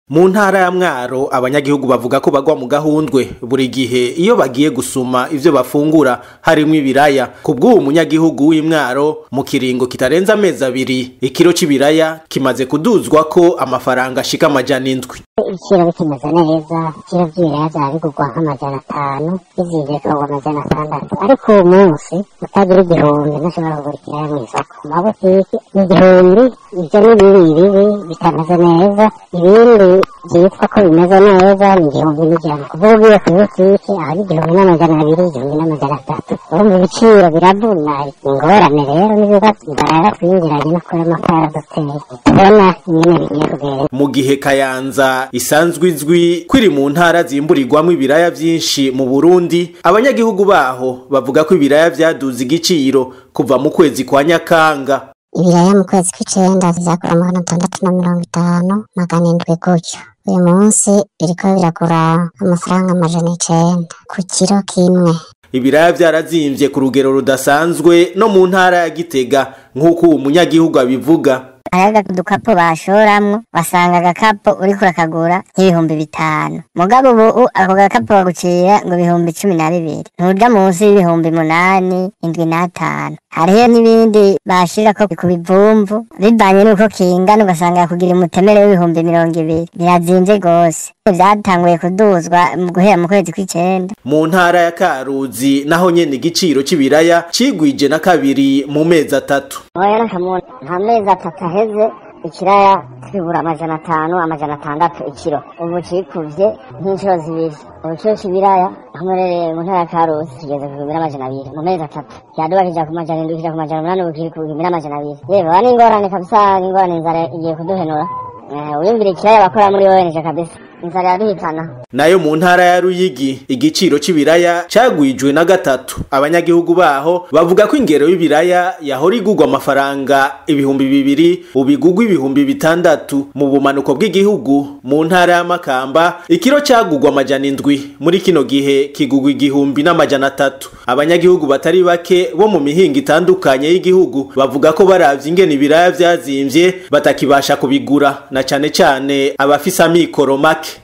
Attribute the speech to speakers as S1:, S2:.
S1: mu ntara ya mwaro abanyagihugu bavuga ko bagwa mu gahundwe buri gihe iyo bagiye gusuma ivyo bafungura harimwo ibiraya kubw'uwo munyagihugu w'imwaro mu kiringo kitarenze amezi abiri ikiro c'ibiraya kimaze kuduzwa ko amafaranga ashika amajana indwi
S2: ibiciro bikimeze neza ibiciro vy'ibiraya vyaba bigurwa nk'amajana atanu bizimvye bikagurwa amajana atandatu ariko uwo munsi utagira igihumbi ntashobora kugura ikiraya mw'isoko mu mabutiki igihumbi ivyo ni bibi bibi bitameze neza ibindi vyitwa ko bimeze neza ni igihumbi n'ijana kuvuga ugiye kw'ibutiki aho ari igihumbi n'amajana abiri igihumbi n'amajana atatu urumva ibiciro biravuna ingorane rero n'ibibazo barara twinjiranye no kuri amakara duteye tubona ingene bigiye kugenda
S1: mu gihe kayanza isanzwe izwi ko iri mu ntara zimburirwamwo ibiraya vyinshi mu burundi abanyagihugu baho bavuga ko ibiraya vyaduze igiciro kuva mu kwezi kwa nyakanga
S2: ibiraya mu kwezi kw'icenda bizagura amagana atandatu na mirongo itanu magana indwi gutyo uyu munsi biriko biragura amafaranga amajana icenda ku kiro kimwe
S1: ibiraya vyarazimvye ku rugero rudasanzwe no mu ntara ya gitega nk'uko uwo munyagihugu abivuga
S3: hariho udukapo bashoramwo wasanga agakapo uriko urakagura nk'ibihumbi bitanu mugabo ubu ako gakapo bagucira ngo ibihumbi cumi na bibiri ntuja munsi y'ibihumbi munani indwi n'atanu hariho n'ibindi bashirako ku bivumvu bivanye n'uko kingana ugasanga kugira umutemere w'ibihumbi mirongo ibiri birazimvye gose vyatanguye kuduzwa mu guhera mu kwezi kw'icenda
S1: mu ntara ya karuzi naho nyene igiciro c'ibiraya cigwije na kabiri mu mezi atatu
S3: oya nakamuntu nta mezi atatu aheze ikiraya kigura amajana atanu amajana atandatu ikiro ubu cikuvye nk'inshuro zibiri ubu kiro c'ibiraya aho murereye mu ntara ya karuzi kigeze ku bihumbi n'amajana abiri mu mezi atatu kiraduga kija ku majana indwi kija ku majana umunani ubu kiri ku bihumbi n'amajana abiri yewe ba n'ingorane kabisa n'ingorane inzara igiye kuduhenura Eh, uyumvira ikiraya bakora muri ONG kabisa inzara iraduhitana
S1: nayo mu ntara ya ruyigi igiciro c'ibiraya cagwijwe na gatatu abanyagihugu baho bavuga ko ingero y'ibiraya yahora igurwa amafaranga ibihumbi bibiri ubu igurwa ibihumbi bitandatu mu bumanuko bw'igihugu mu ntara ya makamba ikiro cagurwa amajana indwi muri kino gihe kigurwa igihumbi n'amajana atatu abanyagihugu batari bake bo mu mihingo itandukanye y'igihugu bavuga ko baravye ingene ibiraya vyazimvye batakibasha kubigura na cane cane abafise amikoro make